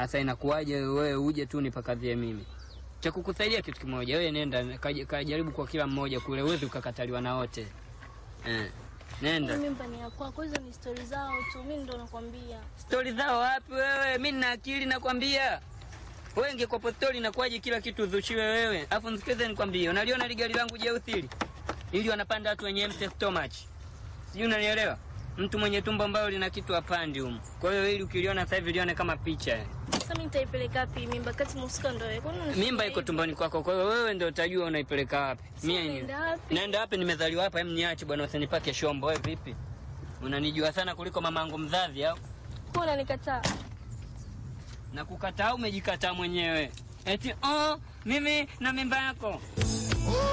Sasa inakuwaje wewe uje tu nipakadhie mimi? Cha kukusaidia kitu kimoja, wewe nenda kaj- kajaribu kwa kila mmoja kule, uwezi ukakataliwa na wote eh. Nenda. Mimba ni ya kwako, hizo ni stori zao tu, mimi ndo nakwambia. Stori zao wapi wewe? Mi nina akili nakwambia. Wewe ingekuwa stori inakuwaje kila kitu udhushiwe wewe? Alafu nisikize nikwambie, unaliona ile gari langu jeusi hili? Ili wanapanda watu wenye empty stomach. Sijui unanielewa? Mtu mwenye tumbo ambalo lina kitu apandi humu. Kwa hiyo ili ukiliona sasa hivi lione kama picha. Sasa mimi nitaipeleka wapi mimba kati mhusika ndo wewe? Kwani unanifikiria Mimba iko hivyo? tumboni kwako, kwa hiyo wewe ndio utajua unaipeleka wapi. Sasa Mimi unaenda wapi? naenda wapi? Nimezaliwa hapa, hem niache bwana, usinipake shombo. Wewe vipi? Unanijua sana kuliko mamangu mzazi au? Kwa unanikataa? na kukataa umejikataa mwenyewe eti oh, mimi na mimba yako